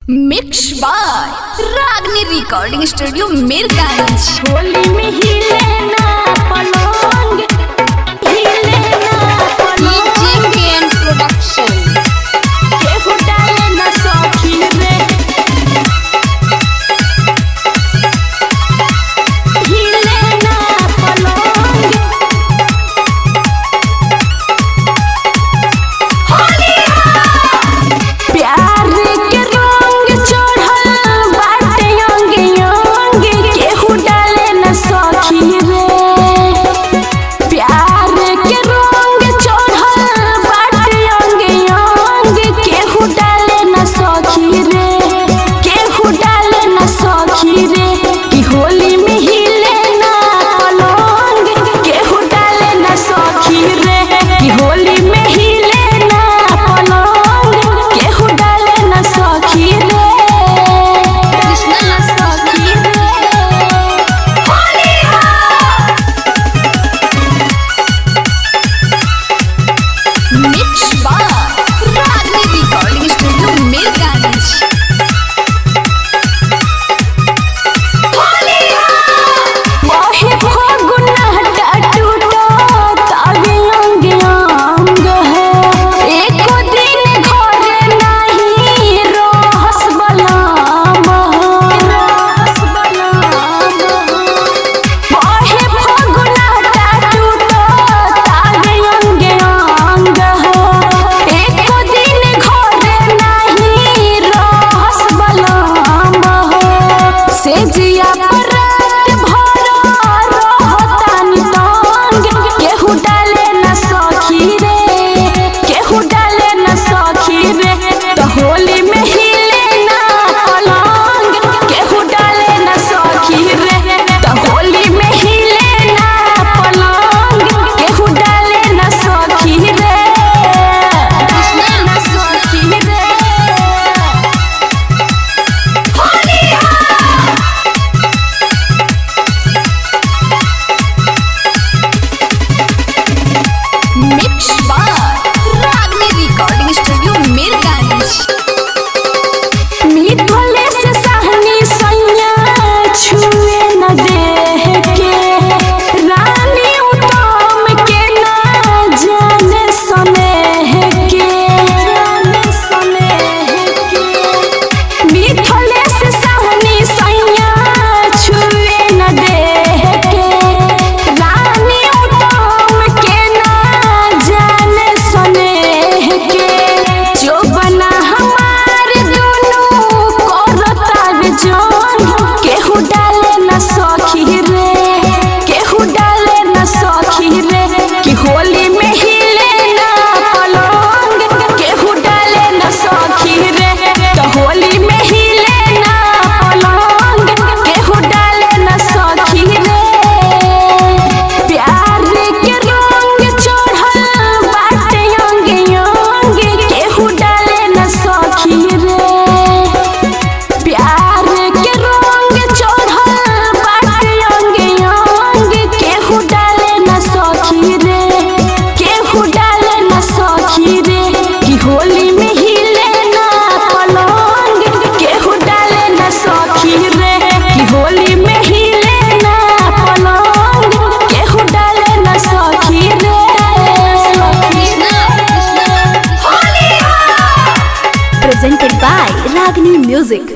Mix by Ragini recording studio Mirganj Holi में हिले ना पलंग हिले ना पलंग प्रोडक्शन केहू डाले ना सखी रे हिले ना पलंग प्यार के रंग चढ़ल बाटे अंग अंग केहू डाले न सखी रे प्यार के रंग चढ़ल बाटे अंग अंग केहू डाले न सखी रे केहू डाले न सखी रे कि होली में हिले ना पलंग केहू डाले न सखी रे कि होली में हिले ना पलंग केहू डाले न सखी रे कृष्णा न सखी रे Holi mix by Ragini recording studio Mirganj मोहे फागुन हटा टूटा तावे अंग अंग है एको दिन घरे नहीं रहस बलाम रहस बलाम मोहे फागुन हटा टूटा तावे अंग अंग है एको दिन घरे नहीं रहस बलाम से जिया पर रात भर रहतानी तंग केहू डाले न सखी रे केहू डाले न सखी रे तो होली में हिले ना पलंग केहू डाले न सखी रे तो होली में हिले ना पलंग केहू डाले न सखी रे कृष्णा न सखी रे mix by Ragini recording studio Mirganj मिथले से सहनी सैया छुए न देह के रानी उत्तम के ना जाने स्नेह के जाने स्नेह के मिथले से सहनी सैया छुए न देह के रानी उत्तम के ना जाने स्नेह के जो बना हमार दोनों करतार जान केहू डाले न सखी रे केहू डाले न सखी रे कि होली में हिले ना पलंग केहू डाले न सखी रे तो होली में हिले ना पलंग केहू डाले न सखी रे प्यार के रंग चढ़ल बाटे अंग अंग केहू डाले न सखी रे प्यार के रंग चढ़ल बाटे अंग अंग केहू डाले न सखी रे केहू डाले न सखी रे कि होली में हिले ना पलंग केहू डाले न सखी रे कि होली में हिले ना पलंग केहू डाले न सखी रे presented by Ragni Music.